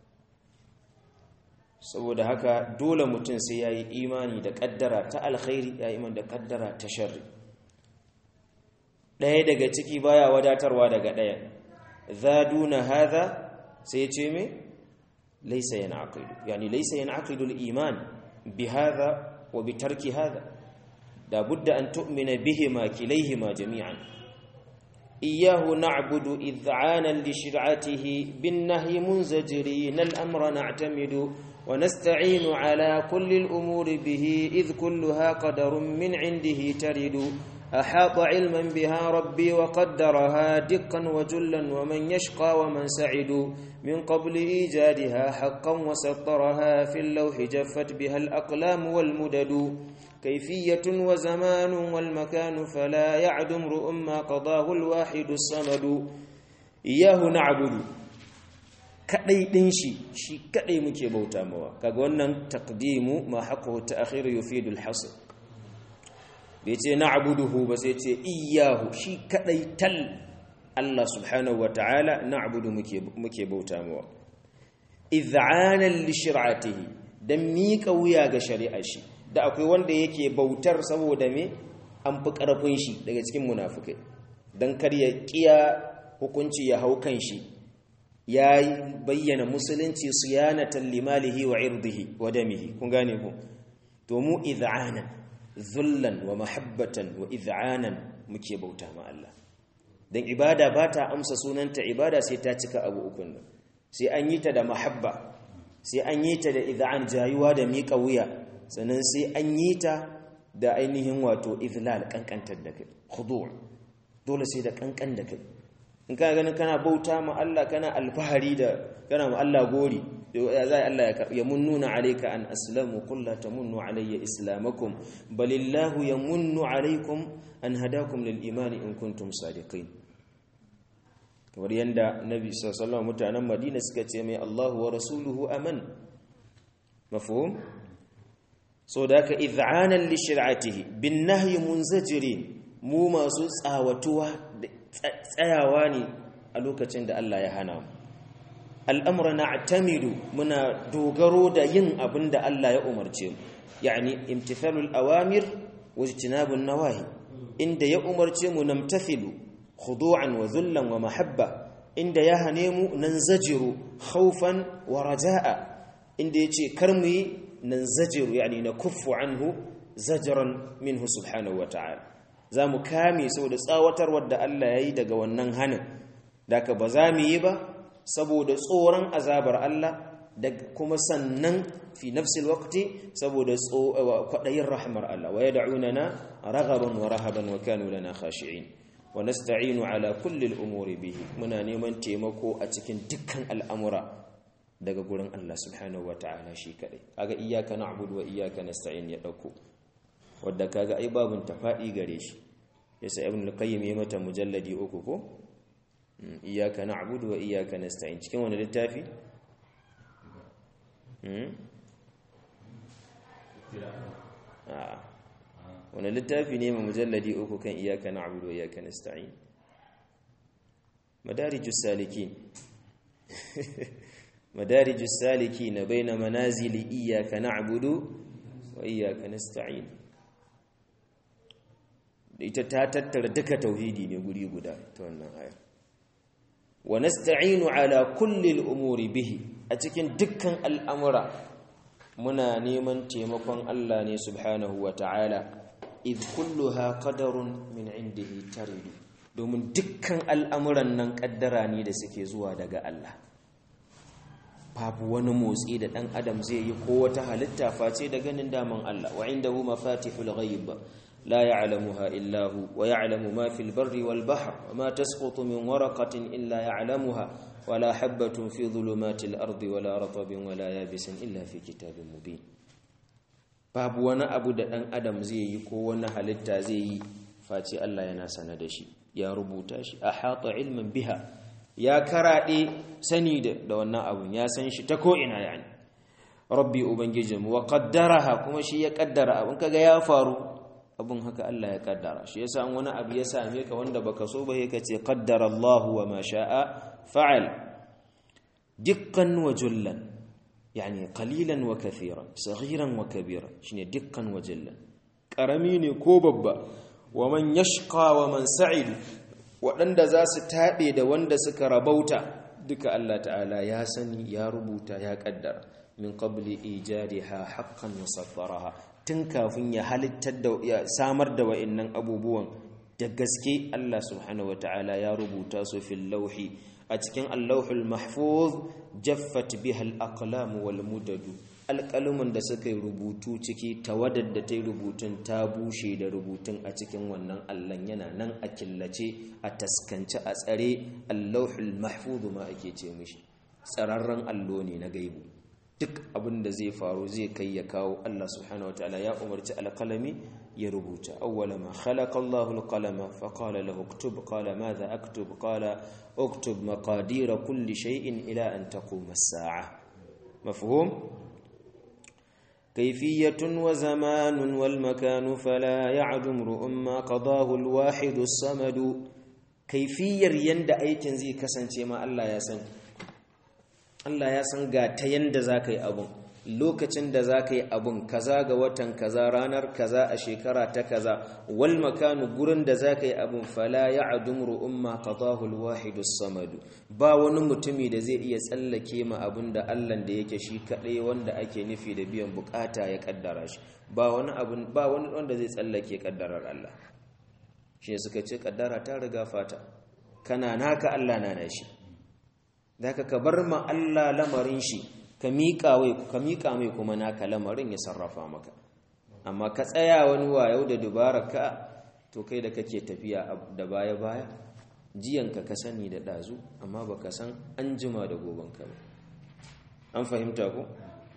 saboda haka dole mutum sai ya yi imani da kaddara ta alkhairi ya yi da kaddara ta sharri ɗaya daga ciki baya wadatarwa daga ɗaya zaduna hadha sai ce me laysa yanaqidu yani laysa yanaqidu al-iman bi hadha wa bi tarki hadha da budda an tu'mina bihima kilayhima jami'an إياه نعبد إذعانا لشرعته بالنهي منزجرين الأمر نعتمد ونستعين على كل الأمور به إذ كلها قدر من عنده ترد أحاط علما بها ربي وقدرها دقا وجلا ومن يشقى ومن سعد من قبل إيجادها حقا وسطرها في اللوح جفت بها الأقلام والمدد كيفية وزمان والمكان فلا يعد امرؤ ما قضاه الواحد الصمد إياه نعبد kadai din shi shi kadai muke bauta mawa kaga wannan taqdimu ma haqqu ta'khir yufidu al-hasr bai ce na'buduhu ba sai ce iyyahu shi kadai tal Allah subhanahu wa ta'ala na'budu muke muke bauta mawa id'anan li shir'atihi dan miƙa wuya ga shari'ar shi da akwai wanda yake bautar saboda me an fi ƙarfin shi daga cikin munafukai don kar ya ƙiya hukunci ya hau kan shi ya bayyana musulunci siyanatan limalihi wa irdihi wa damihi kun gane ku to mu iz'anan zullan wa mahabbatan wa iz'anan muke bauta ma Allah dan ibada ba ta amsa sunanta ibada sai ta cika abu ukun nan sai an yi ta da mahabba sai an yi ta da iz'an jayuwa da miƙa wuya sannan sai an yi ta da ainihin wato izlal kankantar da kai khudu' dole sai da kankan da kai in kana ganin kana bauta ma Allah kana alfahari da kana ma Allah gori ya zai Allah ya munnuna alayka an aslamu qul la tamunnu alayya islamakum balillahu yamunnu alaykum an hadakum lil iman in kuntum sadiqin kamar yanda nabi sallallahu alaihi wasallam mutanen Madina suka ce mai Allahu wa rasuluhu aman mafhum so da ka iz'anan li shir'atihi bin nahyi munzajirin mu masu tsawatuwa tsayawa ne a lokacin da Allah ya hana mu al'amura na'tamidu muna dogaro da yin abin da Allah ya umarce mu yani imtithalul awamir wa ijtinabun nawahi inda ya umarce mu namtathilu khudu'an wa dhullan wa mahabba inda ya hane mu nanzajiru khawfan wa raja'a inda yace kar mu yi nanzajiru yani nakuffu anhu zajran minhu subhanahu wa ta'ala zamu kame saboda tsawatarwar da Allah yayi daga wannan hanin daka ba za mu yi ba saboda tsoron azabar Allah da kuma sannan fi nafsil waqti saboda kwadayin rahmar Allah wa yad'unana raghaban wa rahaban wa kanu lana khashi'in wa nasta'inu ala kulli al-umuri bihi muna neman taimako a cikin dukkan al'amura daga gurin Allah subhanahu wata'ala shi kadai kaga iyyaka na'budu wa iyyaka nasta'in ya dauko wanda kaga ai babun tafadi gare shi yasa ibn al-qayyim ya mata mujalladi uku ko iyyaka na'budu wa iyyaka nasta'in cikin wani littafi wani littafi ne mai mujalladi uku kan iyyaka na'budu wa iyyaka nasta'in madarijus salikin madarijus salikin baina manazili iyyaka na'budu wa iyyaka nasta'in ita ta tattara duka tauhidi ne guri guda ta wannan ayar wa nasta'inu ala kulli al'umuri bihi a cikin dukkan al'amura muna neman taimakon Allah ne subhanahu wa ta'ala idh kulluha qadarun min indihi taridu domin dukkan al'amuran nan kaddara ne da suke zuwa daga Allah babu wani motsi da dan adam zai yi ko wata halitta face da ganin daman Allah wa indahu mafatihul ghaib لا يعلمها إلا هو ويعلم ما في البر والبحر وما تسقط من ورقة إلا يعلمها ولا حبة في ظلمات الأرض ولا رطب ولا يابس إلا في كتاب مبين babu wani abu da ɗan adam zai yi ko wani halitta zai yi face Allah yana sana da shi ya rubuta shi a hata ilmin biha ya karaɗe sani da wannan abun ya san shi ta ko'ina yani rabbi ubangijinmu wa qaddaraha kuma shi ya kaddara abun kaga ya faru abun haka Allah ya kaddara shi yasa an wani abu ya same ka wanda baka so ba sai ka ce qaddara Allahu wa ma sha'a fa'al dukkan wa jullan yani qalilan wa kathiran saghiran wa kabiran shine dukkan wa jullan karami ne ko babba wa man yashqa wa man sa'id waɗanda za su taɓe da wanda suka rabauta duka Allah ta'ala ya sani ya rubuta ya kaddara min qabli ijadiha haqqan wa saffaraha tun kafin ya halittar da ya samar da wa'annan abubuwan da gaske Allah subhanahu wata'ala ya rubuta su fil lauhi a cikin allahul mahfuz jaffat biha al-aqlam wal mudadu alƙalumin da suka yi rubutu ciki tawadar da ta yi rubutun ta bushe da rubutun a cikin wannan allon yana nan a killace a taskance a tsare allahul mahfuz ma ake ce mishi tsararren allo ne na gaibu duk abin da zai faru zai kai ya kawo Allah subhanahu wataala ya umarci alqalami ya rubuta awwala ma khalaqa Allahu alqalama fa qala lahu uktub qala madha aktub qala uktub maqadir kulli shay'in ila an taquma as-sa'a mafhum كيفية وزمان والمكان فلا يعدم رؤم ما قضاه الواحد الصمد كيفية يند أيكن زي كسن ما الله يسن Allah ya san ga ta yanda za ka yi abun lokacin da za ka yi abun kaza ga watan kaza ranar kaza a shekara ta kaza wal makanu gurin da za ka yi abun fala ya adumru umma qadahu alwahidu samadu ba wani mutumi da zai iya tsallake ma abun da Allah da yake shi kadai wanda ake nufi da biyan bukata ya kaddara shi ba wani abun ba wani wanda zai tsallake kaddarar Allah shi suka ce kaddara ta riga fata kana naka Allah na nashi da ka ka bar ma Allah lamarin shi ka miƙa mai kuma naka lamarin ya sarrafa maka amma ka tsaya wani wayau da dubara ka to kai da kake tafiya da baya-baya jiyanka ka sani da ɗazu amma baka san an jima da gobanka ba an fahimta ko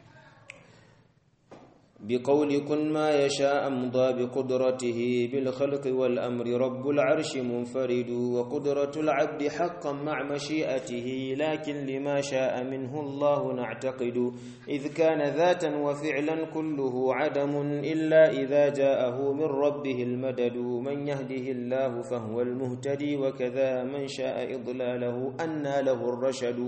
بقول كن ما يشاء أمضى بقدرته بالخلق والأمر رب العرش منفرد وقدرة العبد حقا مع مشيئته لكن لما شاء منه الله نعتقد إذ كان ذاتا وفعلا كله عدم إلا إذا جاءه من ربه المدد من يهده الله فهو المهتدي وكذا من شاء إضلاله أنى له الرشد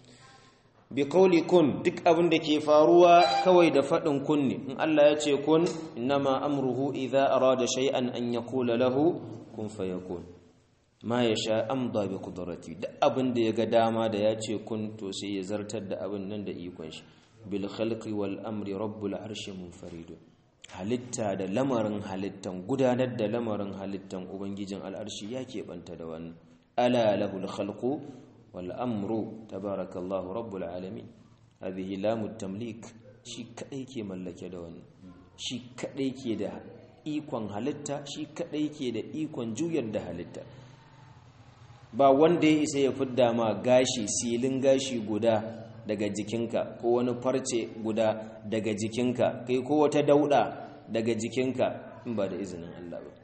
bi kauli kun duk abin da ke faruwa kawai da faɗin kun ne in Allah ya ce kun innama amruhu idza arada shay'an an yaqula lahu kun fayakun ma yasha amda bi qudrati duk abin da yaga dama da ya ce kun to sai ya zartar da abin nan da ikon shi bil khalqi wal amri rabbul arshi munfarid halitta da lamarin halittan gudanar da lamarin halittan ubangijin al'arshi ya keɓanta da wannan ala lahul khalqu والأمر تبارك الله رب العالمين هذه لام التمليك shi kadai ke mallake da wani shi kadai ke da ikon halitta shi kadai ke da ikon juyar da halitta ba wanda ya isa ya fidda ma gashi silin gashi guda daga jikinka ko wani farce guda daga jikinka kai ko wata dauda daga jikinka in ba da izinin Allah ba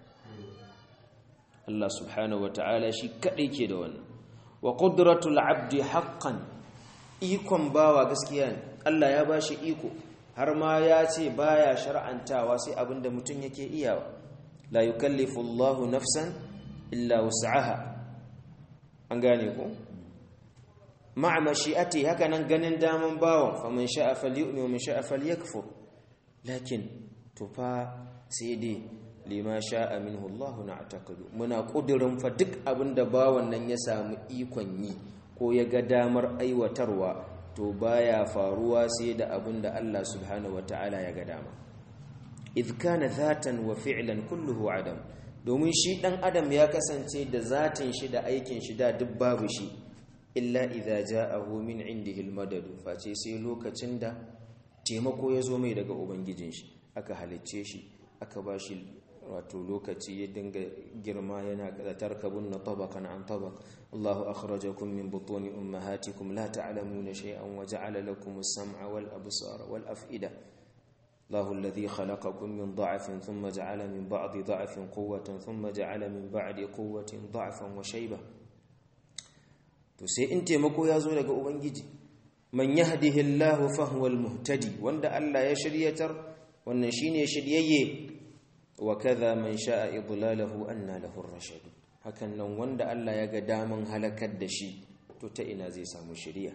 Allah subhanahu wata'ala shi kadai ke da wannan wa qudratul abdi haqqan ikon bawa gaskiya ne Allah ya bashi iko har ma ya ce baya shar'antawa sai abinda mutum yake iyawa la yukallifu Allahu nafsan illa wus'aha an gane ko ma'a mashi'ati haka nan ganin daman bawan faman sha'a falyu'min wa man sha'a falyakfur lakin to fa sai dai lima sha'a minhu Allah na'taqidu muna kudirin fa duk abinda bawan nan ya samu ikon yi ko ya ga damar aiwatarwa to baya faruwa sai da abinda Allah subhanahu wataala ya ga dama idh kana dhatan wa fi'lan kulluhu adam domin shi dan adam ya kasance da zatin shi da aikin shi da duk babu shi illa idza ja'ahu min indihi almadad face sai lokacin da taimako ya zo mai daga ubangijin shi aka halicce shi aka bashi wato lokaci ya dinga girma yana da tarkabun na tabakan an tabak Allahu akhrajakum min butuni ummahatikum la ta'lamuna shay'an wa ja'ala lakum as-sam'a wal absara wal af'ida Allahu alladhi khalaqakum min dha'fin thumma ja'ala min ba'di dha'fin quwwatan thumma ja'ala min ba'di quwwatin dha'fan wa shayba to sai in taimako ya zo daga ubangiji man yahdihillahu fa huwal muhtadi wanda Allah ya shiryatar wannan shine shiryayye wa kaza man sha'a idlalahu anna lahu ar-rashad hakan nan wanda Allah ya ga daman halakar da shi to ta ina zai samu shiriya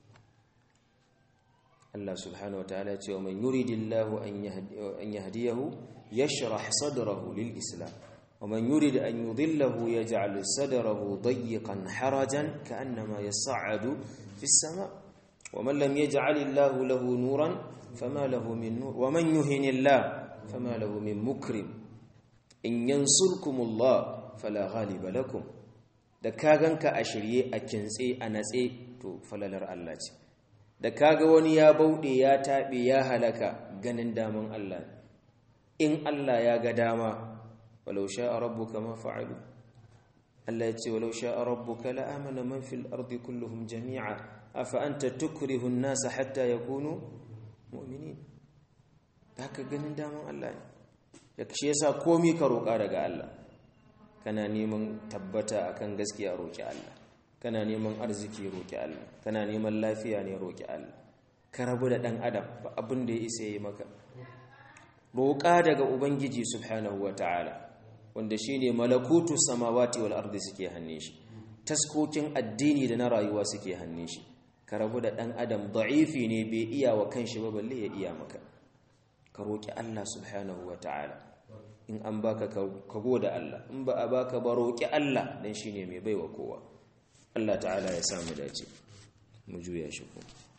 Allah subhanahu wa ta'ala ce wa man yuridillahu an yahdiyahu yashrah sadrahu lil islam wa man yurid an yudillahu yaj'al sadrahu dayyqan harajan ka'annama yas'adu fis sama' wa man lam yaj'al Allahu lahu nuran fama lahu min nur wa man yuhinillahu fama lahu min mukrim in yansurkumullah fala ghaliba lakum da ka ganka a shirye a kintse a natse to falalar Allah ce da kaga wani ya bauɗe ya taɓe ya halaka ganin daman Allah in Allah ya ga dama walau sha'a rabbuka ma fa'alu Allah ya ce walau sha'a rabbuka la amana man fil ardi kulluhum jami'a afa anta tukrihu an-nasa hatta yakunu mu'minin haka ganin daman Allah ne da shi yasa komai ka roƙa daga Allah kana neman tabbata akan gaskiya roƙi Allah kana neman arziki roƙi Allah kana neman lafiya ne roƙi Allah ka rabu da ɗan adam ba abin da ya isa yi maka roƙa daga ubangiji subhanahu ta'ala wanda shine malakutu samawati wal ardi suke hannun shi taskokin addini da na rayuwa suke hannun shi ka rabu da ɗan adam da'ifi ne bai iya wa kanshi ba balle ya iya maka ka roƙi Allah subhanahu ta'ala in an baka ka goda Allah in ba a baka ba roƙi Allah dan shine mai baiwa kowa Allah ta'ala ya samu dace mu juya shi ko